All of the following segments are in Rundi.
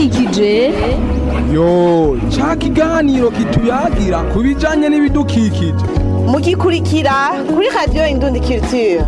ibidukikije yo ca kiganiro kituyagira ku bijanye n'ibidukikije mugikurikira kuri radiyo indundi culture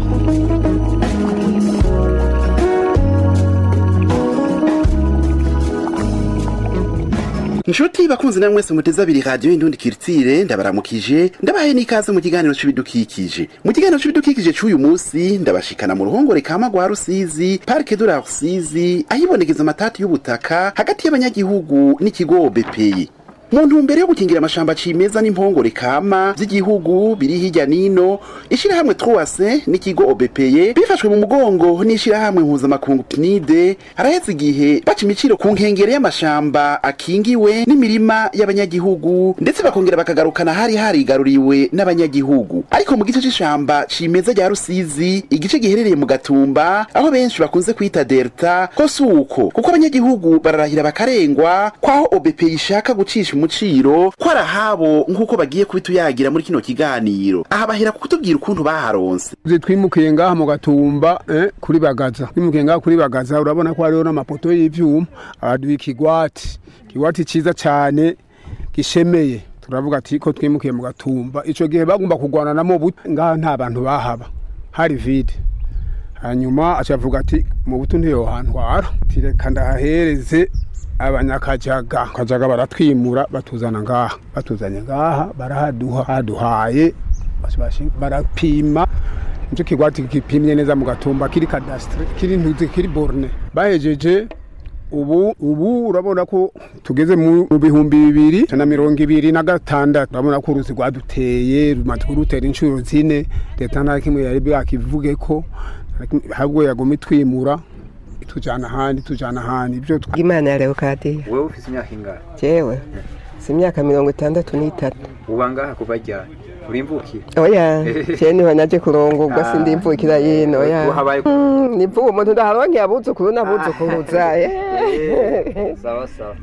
Nshuti bakunzi na mwese muteze abiri radio indundi kirtire ndabaramukije ndabahe n'ikaze mu kiganiro c'ibidukikije mu kiganiro c'ibidukikije c'uyu musi ndabashikana mu ruhongore kama rwa Rusizi Parc de la Rusizi ahibonekeza amatati y'ubutaka hagati y'abanyagihugu n'ikigo BPI mu ntumbero yo gukingira amashamba cimeza n'impongore kama vy'igihugu biri hirya nino ishirahamwe Troase n'ikigo OBPE bifashwe mu mugongo n'ishirahamwe mpuzamakungu PNID haraheze igihe baca imiciro ku nkengere y'amashamba akingiwe n'imirima y'abanyagihugu ndetse bakongera bakagarukana hari harigaruriwe n'abanyagihugu ariko mu gice c'ishamba cimeza rya Rusizi igice giherereye mu Gatumba aho benshi bakunze kwita Delta ko suko kuko abanyagihugu bararahira bakarengwa kwaho OBPE ishaka gucisha umuciro ko arahabo nk'uko bagiye kubituyagira muri kino kiganiro aha bahera kutubwira ukuntu baharonse Uzi twimukiye ngaha mu gatumba eh, kuri bagaza twimukiye ngaha kuri bagaza urabona ko hariho n'amapoto y'ivyuma abaduha ikigwati ikigwati ciza cane gishemeye turavuga ati ko twimukiye mu gatumba ico gihe bagomba kurwana namo buto ngaha nta bantu bahaba hari vide hanyuma acavuga ati mu buto ntiyo hantwara tireka ndahahereze abanyakajaga kajaga baratwimura batuzana ngaha batuzanye ngaha barahaduha haduhaye bashi- barapima nicyo kigwati gipimye neza mu gatumba kiri kadasitire kiri ntuzi kiri borne bahejeje ubu ubu urabona ko tugeze mu mu bihumbi bibiri na mirongo ibiri na gatandatu urabona ko uruzi rwaduteye rumaze kurutera inshuro zine leta nta kimwe yari bwakivuge ko nta kimwe- ahubwo yaguma itwimura itujana ahandi itujana ahandi ibyo twa- imana ya leokadiya wewe ufise imyaka ingana jewe si imyaka mirongo itandatu n'itatu uba ngaha kuva ryari urimvukiye oya je niho naje kurongorwa Ah. sindimvukira yino oya Uhabaye- Mm, nivuga umuntu ndaharonkeye abuzukuru n'abuzukuruza eh. sawa sawa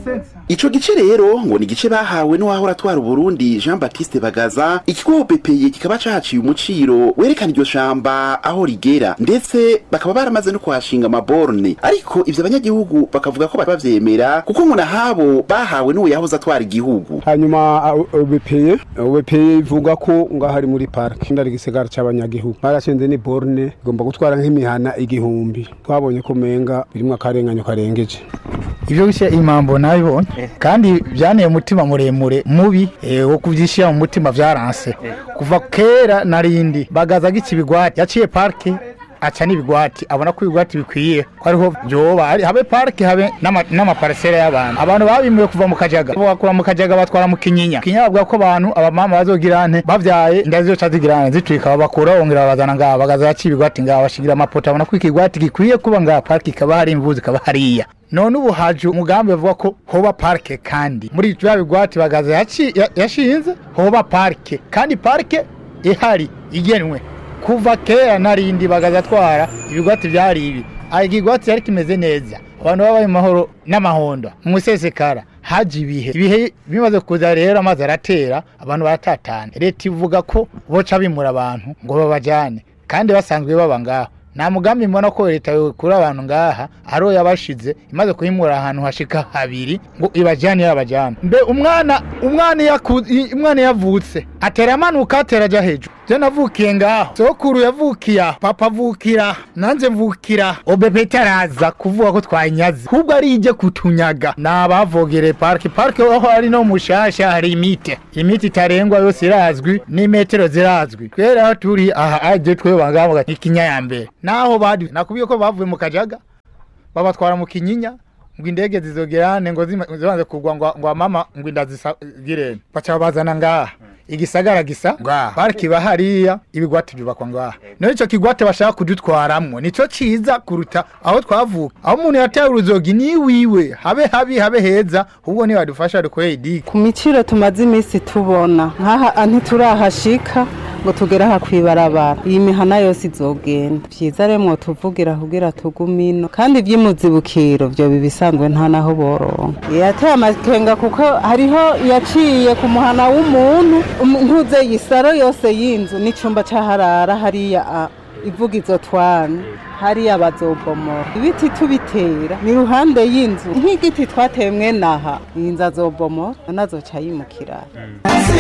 ico gice rero ngo ni igice bahawe n'uwahora atwara uburundi jean baptiste bagaza ikigo OBPE kikaba cahaciye umuciro werekana iryo shamba aho rigera ndetse bakaba baramaze no kuhashinga amaborne ariko ivyo abanyagihugu bakavuga ko bavyemera kuko ngo nahabo bahawe n'uwo yahoze atwara igihugu hanyuma ubepeye ubepeye ivuga ko ngaho ari muri parike ndari igisigara c'abanyagihugu barashinze ni borne igomba gutwara nk'imihana igihumbi twabonye ko menga birimwo akarenganyo karengeje ibyo bishe impambo nabibonye kandi byanteye umutima muremure mubi eh, wo kubyishyira mu mutima byaranse kuva kera narindi bagazaga iki bigwati yaciye parike aca n'ibigwati abona ko ibigwati bikwiye ko ariho byoba ari- habe parike habe n'ama- n'amaparisera y'abantu abantu babimuye kuva mu kajaga bakura mu kajaga batwara mu kinyinya kinyinya bavuga ko abantu abamama bazogira nte bavyaye inda zizoca zigira nte zitwika babakura bongera babazana ngaha bagaza yaciye ibigwati ngaha bashigira amapoto abona ko ikigwati gikwiye kuba ngaha parike ikaba hari imvuzi ikaba hariya none ubu haje umugambi bavuga ko hoba parike kandi muri bya bigwati bagaza yaci- ya- yashinze hoba parike kandi parike ihari igenwe kuva kera narindi bagaza atwara ibigwati byari ibi aha ikigwati yari kimeze neza abantu babaye mu mahoro n'amahondo mu sesekara haje ibihe ibihe bimaze kuza rero amazi aratera abantu baratatana leta ivuga ko boca bimura abantu ngo babajyane kandi basanzwe baba ngaho nta mugambi mbona ko leta yokura abantu ngaha ariyo yabashize imaze kuhimura ahantu hashika habiri ngo ibajyane yabajyane mbe umwana umwana yaku- i- umwana yavutse atera amanuka atera ajya hejuru je navukiye ngaho sokuru yavukiye aho papa avukira nanjye mvukira obebe itaraza kuvuga ko twanyaze ahubwo ari ijye kutunyaga ni abavogereye parike parike aho ari no mushasha hari imite imiti itarengwa yose irazwi n'imetero zirazwi twere aho turi aha aje twe bangavuga ikinya ya mbere naho badi nakubwiye ko bavuye mu kajaga babatwara mu kinyinya ngo indege zizogerane ngo zima- zibanze kugwa ngo ngo mama ngo inda zisagirene baca bazana ngaha igisagara gisa ngaha pariki iba hariya ibigwati byubakwa ngaha nayo icyo kigwate bashaka kudutwaramwo nico ciza kuruta aho twavuka aho umuntu yataye uruzogi ni wiwe habe habi habe heza ahubwo nibadufasha dukoreye idiki ku miciro tumaze iminsi tubona nk'aha ntiturahashika ngo tugere aha kwibarabara iyi mihana yose izogenda vyiza rero mwotuvugira kugira tugume ino kandi ivy'imuzibukiro vyo bibisanzwe nta naho boronka yateye amakenga kuko hariho yaciye ku muhana w'umuntu um- ntuze yisaro yose y'inzu n'icumba c'aharara hariya a- ivuga izo twana hariya bazobomora ibiti tubitera ni ruhande y'inzu nk'igiti twatemwe naha iyi nzu azobomora nazo azoca yimukira